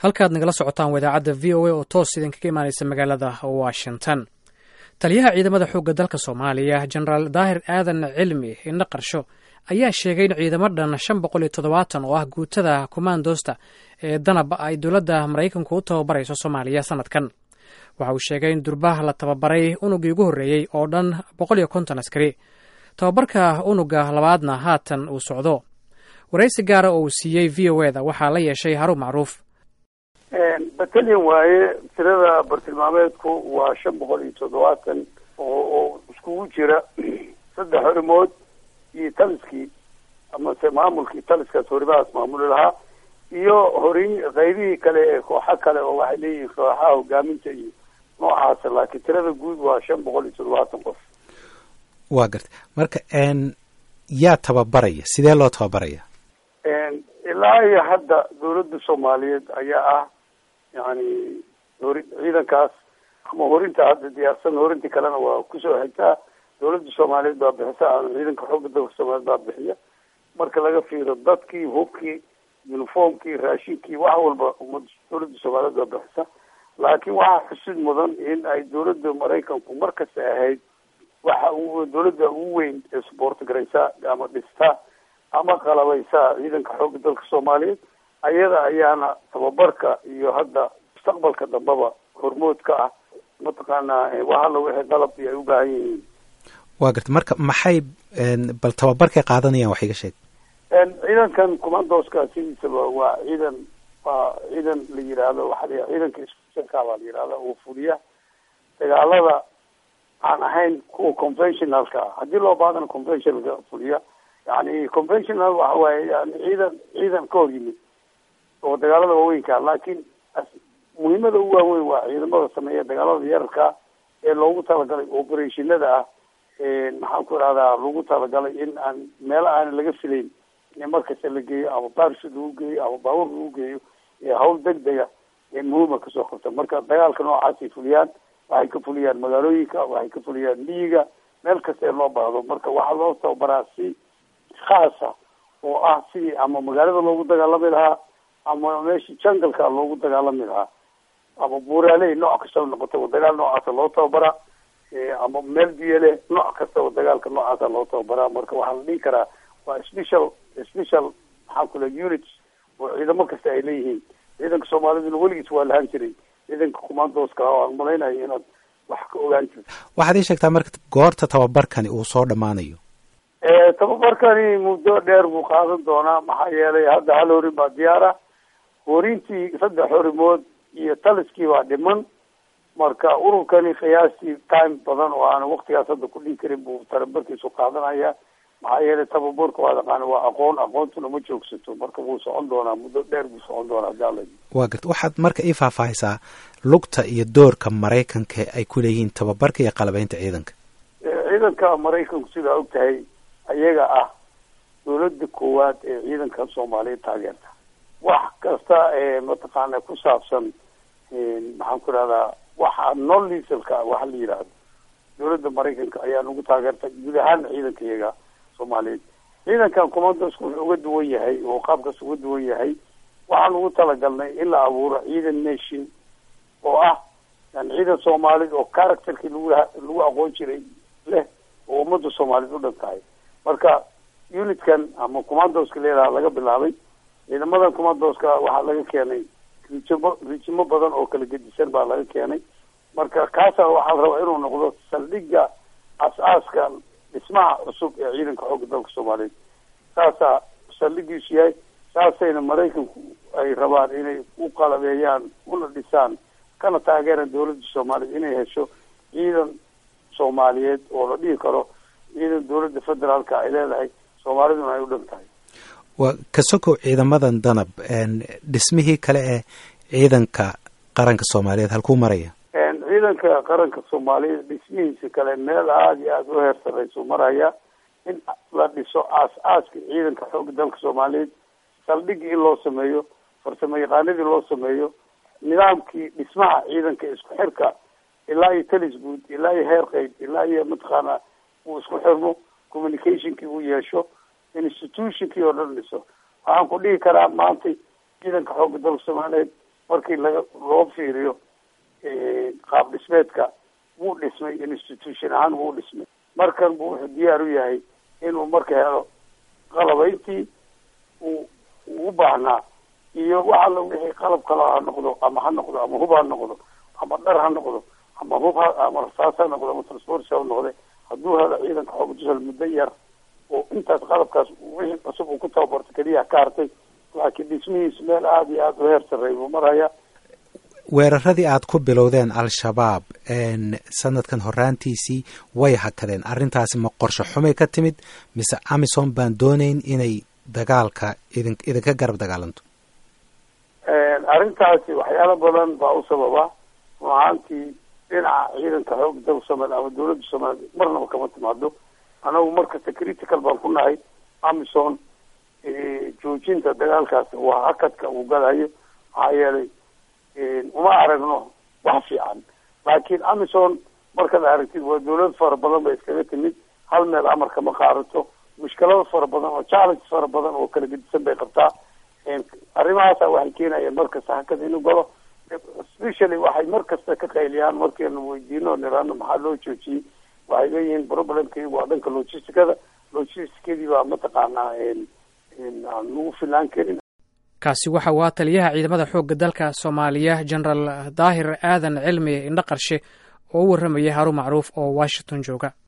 halkaad nagala socotaan wadaacadda v o a oo toos idinkaga imaanaysa magaalada washington taliyaha ciidamada xoogga dalka soomaaliya jenaraal daahir aadan cilmi indho qarsho ayaa sheegay in ciidamo dhan shan boqol iyo toddobaatan oo ah guutada kommandosta ee danab ay dowladda maraykanku u tababarayso soomaaliya sanadkan waxa uu sheegay in durbaha la tababaray unugii ugu horreeyey oo dhan boqol iyo konton askari tababarka unuga labaadna haatan uu socdo waraysi gaara oo uu siiyey v o eda waxaa la yeeshay haruun macruuf batalyan waaye tirada bartilmaameedku waa shan boqol iyo toddobaatan oo oo iskugu jira saddex horimood iyo taliskii amase maamulkii taliskaas horimahaas maamuli lahaa iyo horin qaybihii kale ee kooxo kale oo waxay leeyihiin kooxaha hogaaminta iyo noocaas laakiin tirada guud waa shan boqol iyo toddobaatan qof waa garta marka yaa tababaraya sidee loo tababaraya ilaa iyo hadda dawladda soomaaliyeed ayaa ah yani hori ciidankaas ama horinta hadda diyaarsan horintii kalena waa kusoo xigtaa dawladda soomaaliyeed baa bixisa ciidanka xoogga dalka soomaaliyeed baa bixiya marka laga fiiro dadkii hubkii uniformkii raashinkii wax walba umada dawladda soomaaliyeed baa bixisa laakiin waxaa xusid mudan in ay dawladda maraykanku markasta ahayd waxa u dawladda ugu weyn ee suboort garaysa ama dhista ama qalabaysa ciidanka xoogga dalka soomaaliyeed ayada ayaana tababarka iyo hadda mustaqbalka dambeba hormood ka ah mataqaanaa wax alla wixii qalab iyo ay u baahan yihiin waa garta marka maxay bal tababarkay qaadanayaan wax iga sheeg ciidankan commandoska sidiisaba waa ciidan waa ciidan la yidhaahdo waxaa la ciidanka iskusanka baa la yidhahda oo fuliya dagaalada aan ahayn kuwa conventionalka ah haddii loo baadana conventionalka fuliya yani conventional waxa waaye yani ciidan ciidan ka hor yimid oo dagaalada waaweynka laakiin muhiimada ugu waaweyn waa ciidamada sameeya dagaalada yararka ee loogu talagalay operationada ah maxaan ku ihahdaa lagu talagalay in aan meelo aan laga filayn in markasta la geeyo ama baarshid lagu geeyo ama baabuur lagu geeyo hawl degdega ee muhiima kasoo qabta marka dagaalka noocaasay fuliyaan waxay ka fuliyaan magaalooyinka waxay ka fuliyaan miyiga meel kasta ee loo baahdo marka waxaa loo tababaraa si khaasa oo ah sidii ama magaalada loogu dagaalami lahaa ama meeshii jangalka loogu dagaalami lahaa ama buuraaley nooc kastaba noqotaba dagaal noocaasa loo tababaraa ama meel biyole nooc kastaba dagaalka noocaasa loo tababaraa marka waxaa la dhihi karaa waa special special maxaa kule units oo ciidamo kasta ay leeyihiin ciidanka soomaaliduna weligiis waa lahaan jiray ciidanka commandoska oo aan malaynayo inaad wax ka ogaan jirto waxaad ii sheegtaa marka goorta tababarkani uu soo dhammaanayo tababarkani muddo dheer buu qaadan doonaa maxaa yeelay hadda hal horin baa diyaara horintii saddex horimood iyo taliskii baa dhiman marka ururkani qiyaastii time badan oo aan waktigaas hadda ku dhihi karin buu tababarkiisu qaadanaya maxaa yeelay tababarka waa taqaana waa aqoon aqoontuna ma joogsato marka wuu socon doonaa muddo dheer buu socon doonaa daala waa garta waxaad marka ii faahfaahisaa lugta iyo doorka maraykanka ay ku leeyihiin tababarka iyo qalabeynta ciidanka ciidanka maraykanku sidaa og tahay ayaga ah dawladda koowaad ee ciidanka soomaaliyeed taageerta wax kasta ee mataqaana ku saabsan maxaan ku ihahdaa waxa non lisalka waxa la yidhaahdo dawladda maraykanka ayaa nagu taageerta guud ahaan ciidanka iyaga soomaaliyeed ciidankan commandoska wuxuu uga duwan yahay oo qaabkaas uga duwan yahay waxaan ugu talagalnay in la abuuro ciidan nation oo ah yani ciidan soomaaliyed oo characterkii lagu lagu aqoon jiray leh oo ummadda soomaaliyeed u dhan tahay marka unitkan ama commandoska leedaha laga bilaabay ciidamadan commandoska waxaa laga keenay rijimo rijimo badan oo kala gedisan baa laga keenay marka kaasa waxaa la rabaa inuu noqdo saldhigga as-aaska dhismaha cusub ee ciidanka xoogga dalka soomaaliyeed saasaa saldhigiisu yahay saasayna maraykanku ay rabaan inay u qalabeeyaan una dhisaan kana taageeraan dawladda soomaaliyeed inay hesho ciidan soomaaliyeed oo la dhihi karo ciidan dawladda federaalka ay leedahay soomaaliduna ay u dhan tahay waa ka sokow ciidamadan danab dhismihii kale ee ciidanka qaranka soomaaliyeed halkuu maraya ciidanka qaranka soomaaliyeed dhismihiisa kale meel aada iyo aada u heer sarreysu maraya in la dhiso aas-aaska ciidanka xoogga dalka soomaaliyeed saldhigii in loo sameeyo farsamo yaqaanadii loo sameeyo nidaamkii dhismaha ciidanka isku xirka ilaa iyo talis guud ilaa iyo heer qeyb ilaa iyo mataqaana uu isku xirmo communicationkii uu yeesho institutionkii oo dhan dhiso waxaan ku dhihi karaa maanta ciidanka xoogga dalka soomaaliyeed markii laga loo fiiriyo qaab dhismeedka wuu dhismay institution ahaan wuu dhismay markan buu wuxuu diyaar u yahay inuu marka helo qalabayntii uu u baahnaa iyo wax alla wixii qalab kale ha noqdo ama ha noqdo ama hub ha noqdo ama dhar ha noqdo ama hub ha ama rasaas ha noqdo ama transport ha noqde hadduu helo ciidanka xooga jisal muddo yar oo intaas qalabkaas wixii cusub uu ku tababarto keliya ka hartay laakiin dhismihiisu meel aada iyo aada u heer sarreey buu maraya weeraradii aad ku bilowdeen al-shabaab sanadkan horaantiisii way hakadeen arrintaasi ma qorsho xumay ka timid mise amison baan doonayn inay dagaalka idin idinka garab dagaalanto arrintaasi waxyaalo badan baa u sababa run ahaantii dhinaca ciidanka xoog dalka soomaaliya ama dawladda soomaaliya marnaba kama timaado anagu markasta critical baan ku nahay amison joojinta dagaalkaas waa hakadka uu galayo maxaa yeelay uma aragno wax fiican laakiin amison markaad aragtid waa dawlad fara badan ba iskaga timid hal meel amarka ma qaadato mushkilado fara badan oo challenge fara badan oo kala gedisan bay qabtaa arrimahaasa waxay keenayeen markasta hakada inuu galo specially waxay markasta ka qayliyaan markiinu weydiino niraano maxaa loo joojiyey waxay leeyihiin problemkii waa dhanka logisticada logisticadii baa mataqaanaa aan lagu filaan karin kaasi waxa uu aa taliyaha ciidamada xoogga dalka soomaaliya genaraal daahir aadan cilmi indho qarshe oo u warramayay haruun macruuf oo washington jooga